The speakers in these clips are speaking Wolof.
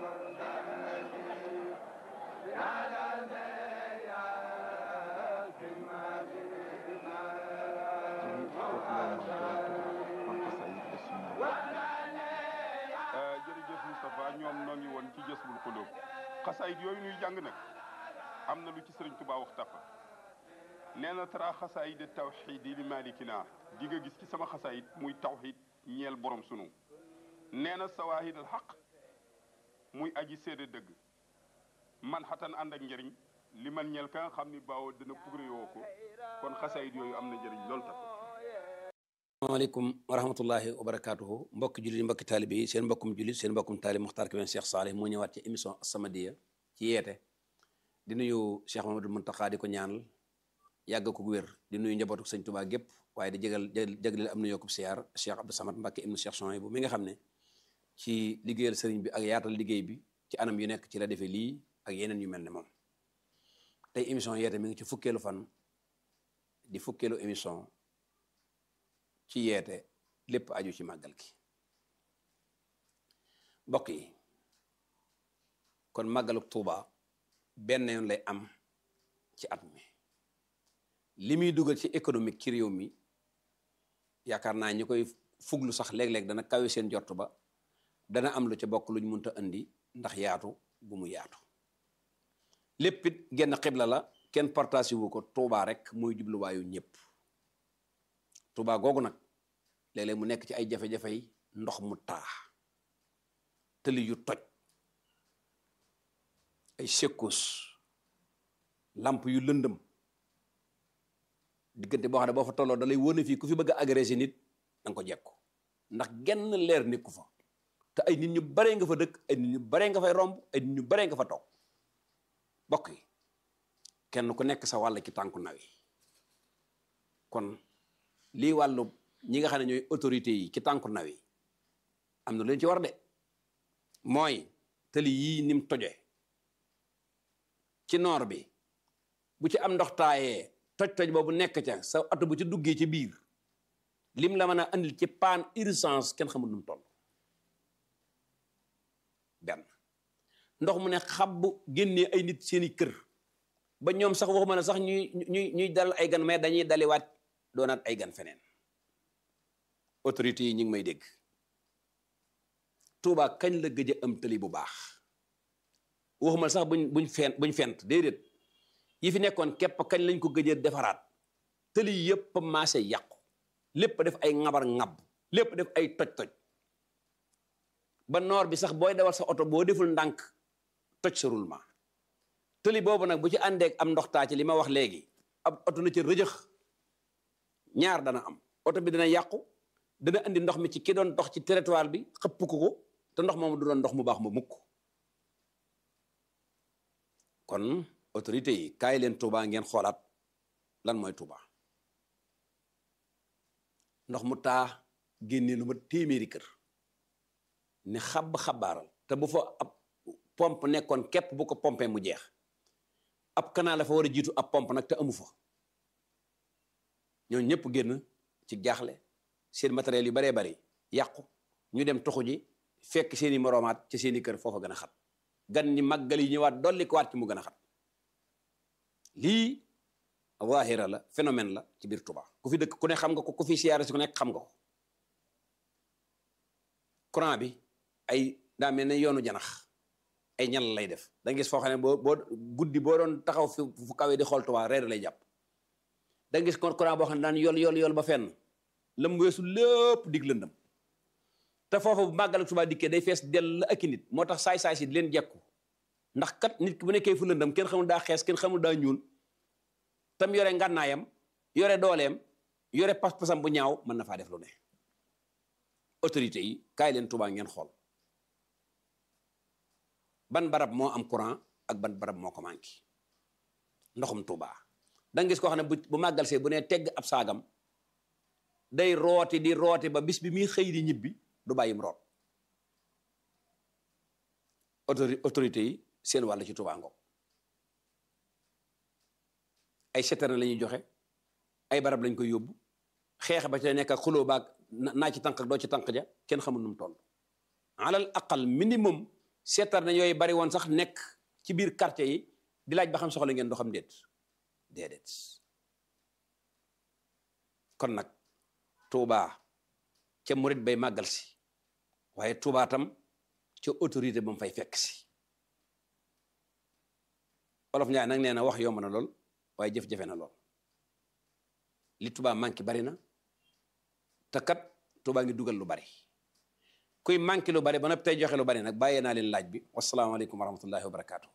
jërëjëf Moustapha ñoom noo ngi woon ci Jazbul Xulóob xasaayit yooyu nuy jàng nag am na lu ci sëriñ Tuubaa wax tafa nee na tara xasaayid tawxiidi li malikina di nga gis ci sama xasaayit muy tawxiid ñeel borom sunu nee na sawaahid al xaq muy aji séede dëgg man xatan ànd ak njëriñ li man ñeel ka nga xam ni baaw dana pugre yoo ko kon xasaayit yooyu am na njëriñ loolu tax asalaamaaleykum wa rahmatullahi wa barakaatuhu mbokki jullit mbokki taalibe yi seen mbokkum jullit seen mbokkum taalib Muxtaar Kébé Cheikh Saleh moo ñëwaat ci émission As-Samadiyya ci yeete di nuyu Cheikh Mamadou Muntaxa di ko ñaanal yàgg ko wér di nuyu njabootu sëñ Tuubaa gépp waaye di jégal jagleel am na yokkub siyaar Cheikh Abdou Samad Mbacke ibnu Cheikh Souhaïbou mi nga xam ne ci liggéeyal sëriñ bi ak yaatal liggéey bi ci anam yu nekk ci la defee lii ak yeneen yu mel ne moom tey émission yeete mi ngi ci fukkeelu fan di fukkeelu émission ci yeete lépp aju ci màggal gi mbokk yi kon màggalu Tuuba benn yoon lay am ci at mi li muy dugal ci économique ci réew mi yaakaar naa ñi koy fuglu sax léeg-léeg dana kawe seen jort ba dana am lu ca bokk luñ mënta indi ndax yaatu bu mu yaatu lépp it genn xibla la kenn partage wu ko Tuuba rek muy jubluwaayu ñëpp Tuuba googu nag léeg-léeg mu nekk ci ay jafe-jafe yi ndox mu taa tëli yu toj ay secousses lamp yu lëndëm diggante boo xam ne boo fa tolloo da lay wóone fii ku fi bëgg a agressé nit da nga ko jekku ndax genn leer nekku fa te ay nit ñu baree nga fa dëkk ay nit ñu baree nga fay romb ay nit ñu baree nga fa toog bokk yi kenn ku nekk sa wàll ci tànku naw yi kon lii wàllu ñi nga xam ne ñooy autorité yi ci tànku naw yi am na leen ci war de mooy tëli yii nim toje ci noor bi bu ci am ndox taayee toj-toj boobu nekk ca sa oto bu ci duggee ci biir lim la mën a andil ci panne urgence kenn xamul nu mu toll benn ndox mu ne xabbu génnee ay nit seeni kër ba ñoom sax waxuma ne sax ñuy ñuy ñuy dal ay gan mais dañuy daliwaat doonaat ay gan feneen autorités yi ñu ngi may dégg Touba kañ la gëj a am tëli bu baax waxuma sax buñ buñ fent buñ fent déedéet yi fi nekkoon képp kañ lañ ko gëj a defaraat tëli yëpp maase yàqu lépp def ay ŋabar ŋab lépp def ay toj-toj ba noor bi sax booy dawal sa oto boo deful ndànk toj sa roulement tëli boobu nag bu ci àndeek am ndox taa ci li ma wax léegi ab oto na ci rëjëx ñaar dana am oto bi dana yàqu dana andi ndox mi ci ki doon dox ci territoire bi xëpp ko ko te ndox moomu du doon ndox mu baax ma mukk kon autorité yi kaay leen Touba ngeen xoolaat lan mooy Touba ndox mu taa génnee lu ma téeméeri kër ne xab xabaaral te bu fa ab pompe nekkoon képp bu ko pompé mu jeex ab canal la fa war a jiitu ab pompe nag te amu fa ñoo ñëpp génn ci jaaxle seen matériel yu baree bari yàqu ñu dem toxu ji fekk seeni moroomaat ci seeni kër foofa gën a xat gan ñi màggal yi ñëwaat dolli ko waat ci mu gën a xat lii zahira la phénomène la ci biir Touba ku fi dëkk ku ne xam nga ko ku fi siyaare si ku nekk xam nga ko courant bi ay daa mel ne yoonu janax ay ñal lay def da nga gis foo xam ne boo boo guddi boo doon taxaw fi fu kawee di xool Touba reer lay jàpp da nga gis kon courant boo xam ne daan yol yol yol ba fenn lam weesu lépp dig lëndam te foofu bu màggal ak Touba dikkee day fees dell ak i nit moo tax saay-saay si di leen jekku ndax kat nit ki bu nekkee fu lëndam kenn xamul daa xees kenn xamul daa ñuul tam yore ngànnaayam yore dooleem yore pas-pasam bu ñaaw mën na faa def lu ne autorité yi kaay leen Touba ngeen xool ban barab moo am courant ak ban barab moo ko manqué ndoxum Touba da nga gis koo xam ne bu bu màggal see bu nee tegg ab saagam day rooti di rooti ba bis bi muy xëy di ñibbi du bàyyim root autori autorité yi seen wàll ci Touba ngoog ay citerne la ñuy joxe ay barab lañ koy yóbbu xeex ba ca nekk ak xuloo baag naa ci tànk ak doo ci tànk ja kenn xamul nu mu toll alal aqal minimum seetar na yooyu bari woon sax nekk ci biir quartier yi di laaj ba xam soxla ngeen ndoxam déet déedéet kon nag Touba ca murit bay màggal si waaye Touba tam ca autorité ba mu fay fekk si olof Njaay nag nee na wax yomb na lool waaye jëf-jafe na lool li Touba manqué bari na te kat Touba ngi dugal lu bari kuy manqué lu bari ba noppi tey joxe lu bari nag bàyyee naa leen laaj bi wasalaamaaleykum wa rahmatullahi wa barakaatu.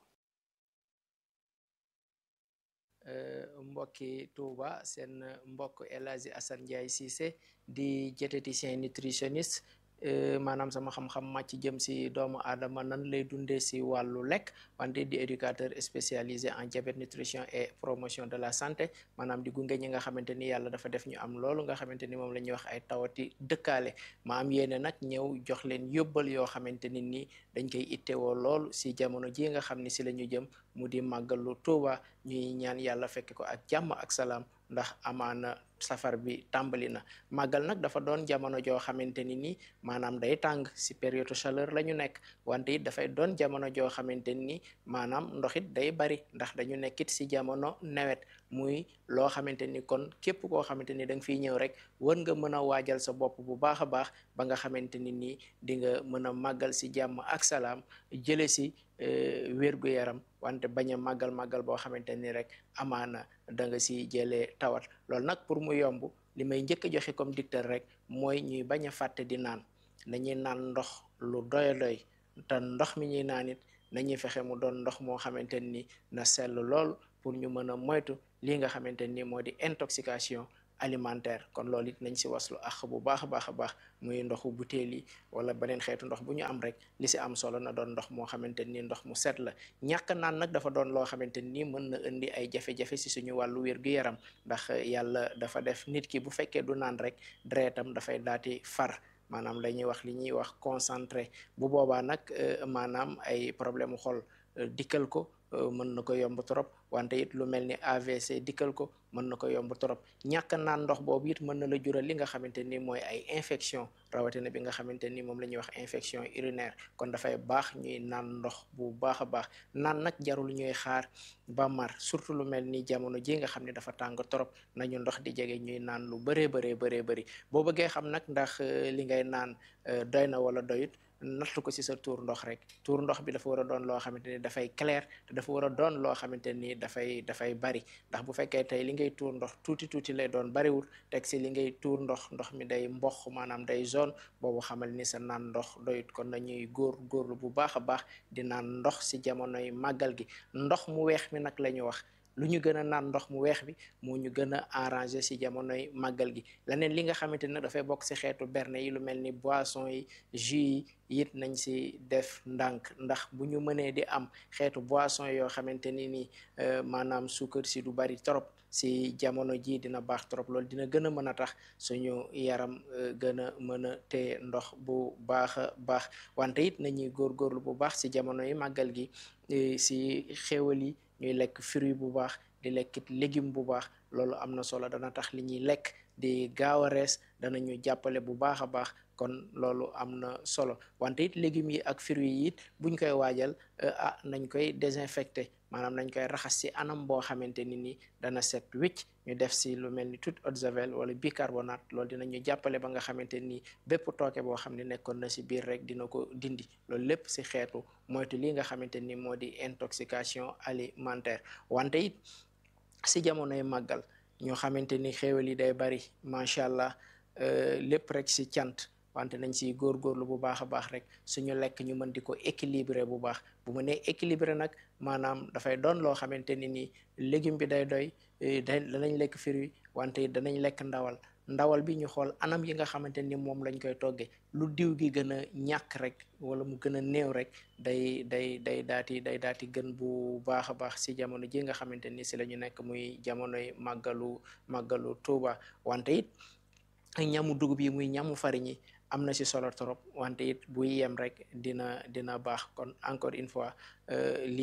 mbokki Touba seen mbokk El Hadji Assane Ndiaye Cissé di diététicien nutritionniste maanaam sama xam-xam màcc jëm si doomu aadama nan lay dundee si wàllu lekk wante di éducateur spécialisé en diabète nutrition et promotion de la santé maanaam di gunge ñi nga xamante ni yàlla dafa def ñu am loolu nga xamante ni moom la ñuy wax ay tawati dëkkaale ma am yéene nag ñëw jox leen yóbbal yoo xamante ni nii dañ koy ittewoo lool si jamono ji nga xam ni si la ñu jëm mu di màggalu Tuuba ñuy ñaan yàlla fekk ko ak jàmm ak salaam ndax amaana safar bi tàmbali na màggal nag dafa doon jamono joo xamante ni nii maanaam day tàng si période chaleur la ñu nekk wante it dafay doon jamono joo xamante ni maanaam ndox it day bari ndax dañu nekkit si jamono nawet muy loo xamante ni kon képp koo xamante ni da nga fiy ñëw rek war nga mën a waajal sa bopp bu baax a baax ba nga xamante ni nii di nga mën a màggal si jàmm ak salaam jële si wérgu yaram wante bañ a màggal màggal boo xamante ni rek amaana da nga si jëlee tawat loolu nag pour mu yomb li may njëkk a joxe comme dicteur rek mooy ñuy bañ a fàtte di naan nañuy naan ndox lu doy doy te ndox mi ñuy naan it nañuy fexe mu doon ndox moo xamante ni na sell lool pour ñu mën a moytu lii nga xamante ni moo di intoxication alimentaire kon loolu it nañ si waslu ax bu baax a baax a baax muy ndoxu butéel yi wala beneen xeetu ndox bu ñu am rek li si am solo na doon ndox moo xamante ni ndox mu set la ñàkk naan nag dafa doon loo xamante ni mën na indi ay jafe-jafe si suñu wàllu wér-gu-yaram ndax yàlla dafa def nit ki bu fekkee du naan rek deretam dafay daati far maanaam la ñuy wax li ñuy wax concentré bu boobaa nag maanaam ay problème xol dikkal ko mën na ko yomb trop wante it lu mel ni AVC dikkal ko mën na ko yomb trop ñàkk naan ndox boobu it mën na la jural li nga xamante ni mooy ay infection rawatina bi nga xamante ni moom la ñuy wax infection urinaire kon dafay baax ñuy naan ndox bu baax a baax naan nag jarul ñuy xaar ba mar surtout lu mel ni jamono ji nga xam ne dafa tàng trop nañu ndox di jege ñuy naan lu bëree bëree bëree bëri boo bëggee xam nag ndax li ngay naan doy na wala doyut nattu ko ci sa tuur ndox rek tuur ndox bi dafa war a doon loo xamante ni dafay clair te dafa war a doon loo xamante ni dafay dafay bari ndax bu fekkee tey li ngay tuur ndox tuuti tuuti lay doon bariwul teg ci li ngay tuur ndox ndox mi day mbox maanaam day zone boobu xamal ni sa naan ndox doyut kon nañuy góor góorlu bu baax a baax di naan ndox ci jamonoy màggal gi ndox mu weex mi nag la ñu wax lu ñu gën a naan ndox mu weex bi moo ñu gën a arrangé si jamonoy màggal gi leneen li nga xamante ne dafay bokk si xeetu berne yi lu mel ni boisson yi jus yi it nañ si def ndànk ndax bu ñu mënee di am xeetu boisson yoo xamante ni nii maanaam suukar si du bari trop si jamono ji dina baax trop loolu dina gën a mën a tax suñu yaram gën a mën a téye ndox bu baax a baax wante it nañuy góorgóorlu bu baax si jamono yi màggal gi si xéewal yi ñuy lekk fruit bu baax di lekkit légume bu baax loolu am na solo dana tax li ñuy lekk di gaaw a rees danañu jàppale bu baax a baax kon loolu am na solo wante it légumes yi ak fruits yi it buñ koy waajal ah nañ koy désinfecté maanaam nañ koy raxas ci anam boo xamante ni ni dana set wicc ñu def ci lu mel ni toute eau de javel wala bicarbonate loolu dinañu jàppale ba nga xamante ni bépp tooke boo xam ne nekkoon na ci biir rek dina ko dindi loolu lépp ci xeetu moytu li nga xamante ni moo di intoxication alimentaire wante it ci jamonoy màggal ñoo xamante ni xéewal yi day bari macha allah lépp rek ci cant wante nañ ci góorgóorlu bu baax a baax rek suñu lekk ñu mën di ko équilibrer bu baax bu ma nee équilibrer nag maanaam dafay doon loo xamante ni nii légume bi day doy day danañ lekk fruit wante danañ lekk ndawal ndawal bi ñu xool anam yi nga xamante ni moom lañ koy toggee lu diw gi gën a ñàkk rek wala mu gën a néew rek day day day daati day daati gën bu baax a baax si jamono ji nga xamante ni si la ñu nekk muy jamonoy màggalu màggalu Tuuba wante it ñamu dugub yi muy ñamu fariñ yi am na ci solo trop wante it buy yem rek dina dina baax kon encore une fois lii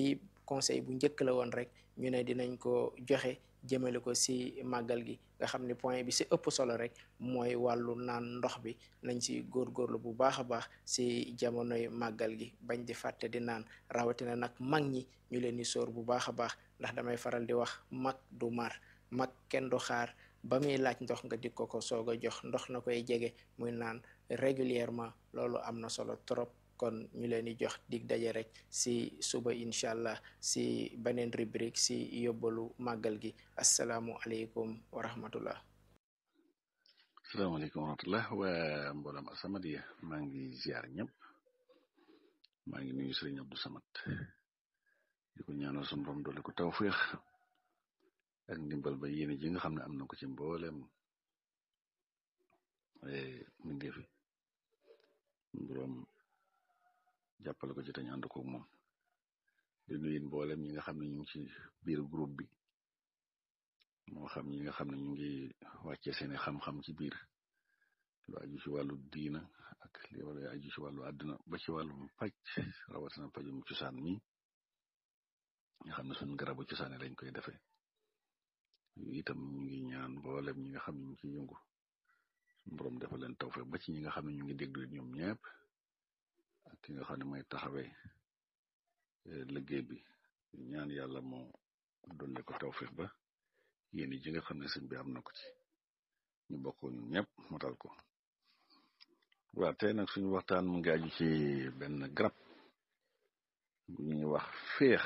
conseil bu njëkk la woon rek ñu ne dinañ ko joxe jëmale ko si màggal gi nga xam ne point bi si ëpp solo rek mooy wàllu naan ndox bi nañ si góorgóorlu bu baax a baax si jamonoy màggal gi bañ di fàtte di naan rawatina nag mag ñi ñu leen di sóor bu baax a baax ndax damay faral di wax mag du mar mag kenn du xaar ba muy laaj ndox nga di ko ko soog a jox ndox na koy jege muy naan régulièrement loolu am na solo trop kon ñu leen di jox dig daje rek si suba incha allah si beneen rubrique si yóbbalu màggal gi asalaamu aleykum wa rahmatullah asalaamaaleykum wa rahmatullah waa mboolem As-Samadiyya maa ngi ziar ñëpp maa ngi nuyu sëriñ Abdou Samad di ko ñaanal sunu borom doole ko tawféex ak ndimbal ba yéene ji nga xam ne am na ko ci mboolem mindee fi borom jàppale ko ci tañ ànd ko moom di nuyu mboolem ñi nga xam ne ñu ngi ci biir groupe bi moo xam ñi nga xam ne ñu ngi wàccee seeni xam-xam ci biir lu aju ci wàllu diina ak li wala aju ci wàllu àdduna ba ci wàllum paj rawatina pajum cosaan mi nga xam ne suñu garabu cosaane lañ koy defee itam ñu ngi ñaan mboolem ñi nga xam ne ñu ngi ciy yëngu suñu borom defal leen tawfeex ba ci ñi nga xam ne ñu ngi déglu ñoom ñëpp ak ki nga xam ne mooy taxawee liggéey bi ñaan yàlla moo dolle ko tawfeex ba yéen ji nga xam ne sëñ bi am na ko ci ñu bokk ñun ñëpp motal ko waa tey nag suñu waxtaan mu ngi aju ci benn garab gu ñuy wax féex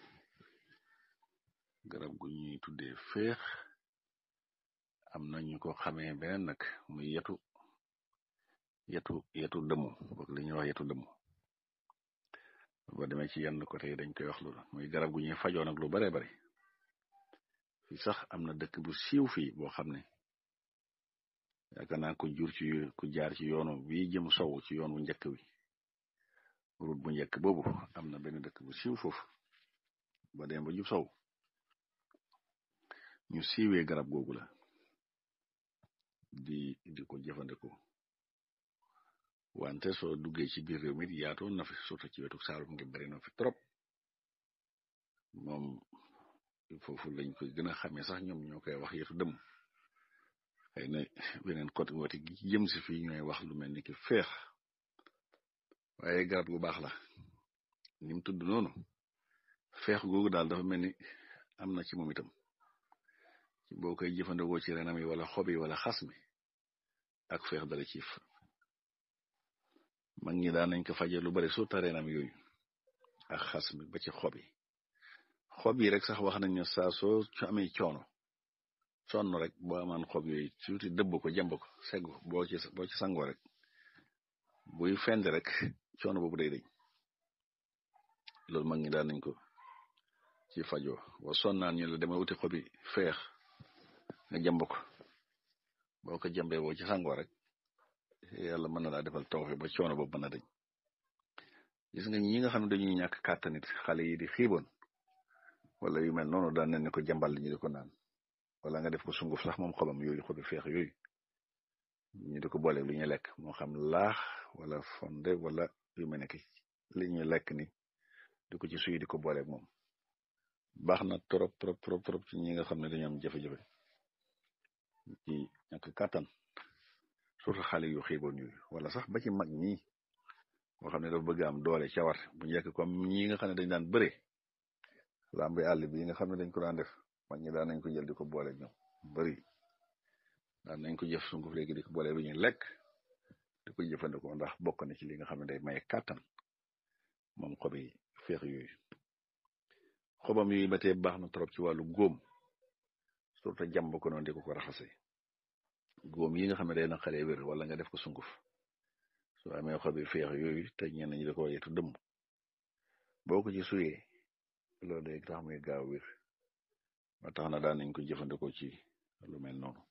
garab gu ñuy tuddee féex am na ñu ko xamee beneen nag muy yetu yetu yetu dëmu boog li ñuy wax yetu dëmu boo demee ci yenn côté yi dañ koy wax loolu muy garab gu ñuy fajoo nag lu bare bari fi sax am na dëkk bu siiw fii boo xam ne yaakaar naa ko jur ci ku jaar ci yoonu bii jëm sow ci yoon bu njëkk wi route bu njëkk boobu am na benn dëkk bu siiw foofu ba dem ba jub sow ñu siiwee garab googu la di di ko jëfandikoo wante soo duggee ci biir réew mi yaatoon na fi surtout ci wetu Saalum ngi bari na fi trop moom foofu lañ koy gën a xamee sax ñoom ñoo koy wax yetu dëmm xëy na beneen côté woote gi jëm si fii ñooy wax lu mel ni ki feex waaye garab gu baax la ni mu tudd noonu feex googu daal dafa mel ni am na ci moom itam ci boo koy jëfandikoo ci renam yi wala xob yi wala xas mi ak feex dala ciif mag ñi daan nañ ko faje lu bari surtout renam yooyu ak xas mi ba ci xob yi xob yi rek sax wax nañ ne saa soo amee coono sonn rek boo amaan xob yooyu surtout dëbb ko jàmb ko seggu boo ci boo ci sangoo rek buy fend rek coono boobu day dañ loolu mag ñi daan nañ ko ci fajoo boo sonnaan ñu la dama wuti xobi feex nga jàmb ko boo ko jàmbee boo ci sangoo rek yàlla mën na laa defal tawfe ba coono boobu mën a dañ gis nga ñi nga xam ne dañuy ñàkk kàttanit xale yi di xiiboon wala yu mel noonu daan nañ ne ko jàmbal ñu di ko naan wala nga def ko sunguf sax moom xobam yooyu xobi feex yooyu ñu di ko boole lu ñuy lekk moo xam laax wala fonde wala yu mel ne ki li ñuy lekk ni di ko ci suy di ko booleeg moom baax na trop trop trop trop ci ñi nga xam ne dañu am jafe-jafe ci ñàkk kàttan surtout xale yu xiiboon yooyu wala sax ba ci mag ñi moo xam ne dafa bëgg am doole cawar bu njëkk comme ñi nga xam ne dañ daan bëre lambi àll bi nga xam ne dañ ko daan def mag ñi daan nañ ko jël di ko boole ñoom bëri daan nañ ko jëf sunguf léegi di ko boole lu ñuy lekk di ko jëfandikoo ndax bokk na ci li nga xam ne day maye kàttan moom xobi feex yooyu xobam yooyu ba tey baax na trop ci wàllu góom surtout jàmb ko noonu di ko ko raxase góom yi nga xam ne day na xale wér wala nga def ko sunguf soo amee xobi feex yooyu te ñenn ñi da ko yetu dëmm boo ko ci suyee loolu day tax muy gaaw wér ba tax na daan nañ ko jëfandikoo ci lu mel noonu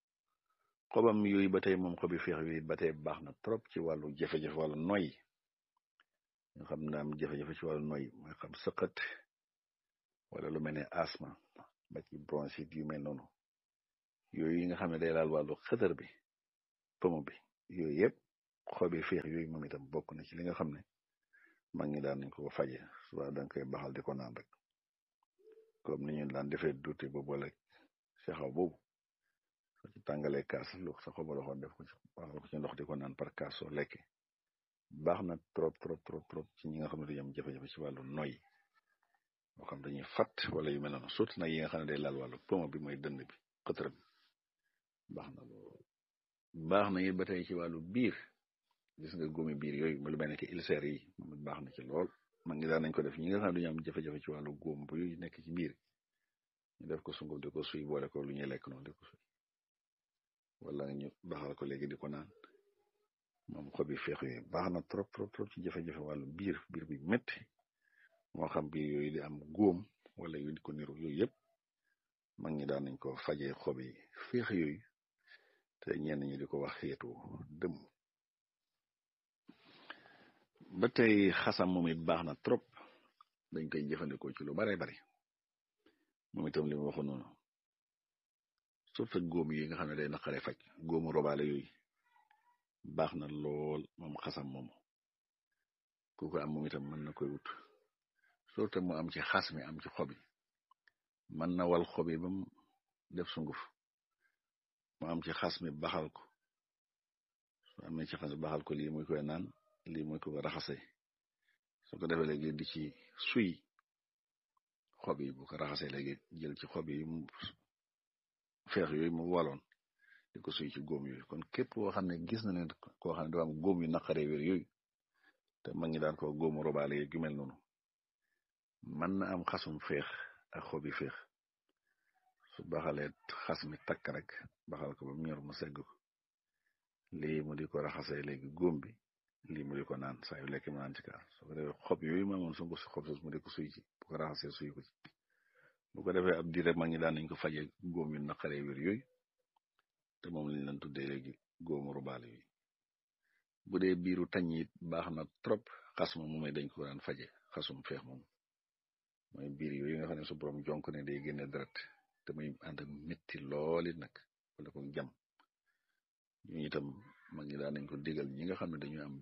xobam yooyu ba tey moom xobi feex yooyu ba tey baax na trop ci wàllu jafe-jafe wàllu noy nga xam ne am jafe-jafe ci wàllu noy mooy xam sëqat wala lu mel ne asma ba ci bronchite yu mel noonu yooyu yi nga xam ne day laal wàllu xëtër bi pomo bi yooyu yëpp xobi feex yooyu moom itam bokk na ci li nga xam ne mag ñi daan nañ ko faje suba danga koy baxal di ko naan rek comme ni ñu daan defee duute ba boole sexaw boobu soo ci tàngalee kaas lu sa xoba loxoon def ko ci baxal ko ci ndox di ko naan par kaas soo lekke baax na trop trop trop trop ci ñi nga xam ne dañu am jafe-jafe ci wàllu noy moo xam dañuy fat wala yu mel noonu surtout nag yi nga xam ne day laal wàllu pomo bi mooy dënd bi xëtëra bi baax na lool baax na it ba tey ci wàllu biir gis nga góomi biir yooyu mu lu mel ne ki ulcère yi moom baax na ci lool mag ngi daan nañ ko def ñi nga xam ne dañu am jafe-jafe ci wàllu góom bu yu nekk ci biir ñu def ko sunguf di ko suy boole ko lu ñuy lekk noonu di ko suy wala ñu baxal ko léegi di ko naan moom xobi feex yooyu baax na trop trop trop ci jafe-jafe wàllu biir biir bi métti moo xam biir yooyu di am góom wala yu di ko niru yooyu yëpp mag ñi daan nañ ko fajee xobi feex yooyu te ñenn ñi di ko wax xeetu dëmm ba tey xasam moom it baax na trop dañ koy jëfandikoo ci lu bare bari moom itam li mu waxoon noonu surtout góom yi nga xam ne day naqare faj góomu robaale yooyu baax na lool moom xasam moomu ku ko am moom itam mën na koy wut surtout mu am ci xas mi am ci xob yi mën na wal xob yi ba mu def sunguf mu am ci xas mi baxal ko su amee ci xas mi baxal ko lii muy koy naan lii muy ko raxase su ko defee léegi di ci suy xob yi bu ko raxasee léegi jël ci xob yi mu feex yooyu mu waloon di ko suy ci góom yooyu kon képp koo xam ne gis na ne koo xam ne dafa am góom yu naqaree wér yooyu te mag ñi daan ko góomu robaale yi gu mel noonu mën na am xasum feex ak xob yi feex su baxalee xas mi takk rek baxal ko ba mu ñor mu segg ko lii mu di ko raxasee léegi góom bi lii mu di ko naan saa yu lekk mu naan ci kaas su ko defee xob yooyu ma amoon su ko si xob sos mu di ko suy ci bu ko raxasee suy ko ci bu ko defee ab diir rek mag ñi daan nañ ko fajee góom yu naqaree wér yooyu te moom lañ leen tuddee léegi góomu rubaale yi bu dee biiru tañ it baax na trop xas ma moomay dañ ko daan faje xasum feex moom mooy biir yooyu nga xam ne su borom jonk ne day génne deret te muy ànd ak métti lool it nag wala ko jam ñu itam mag ñi daan nañ ko digal ñi nga xam ne dañu am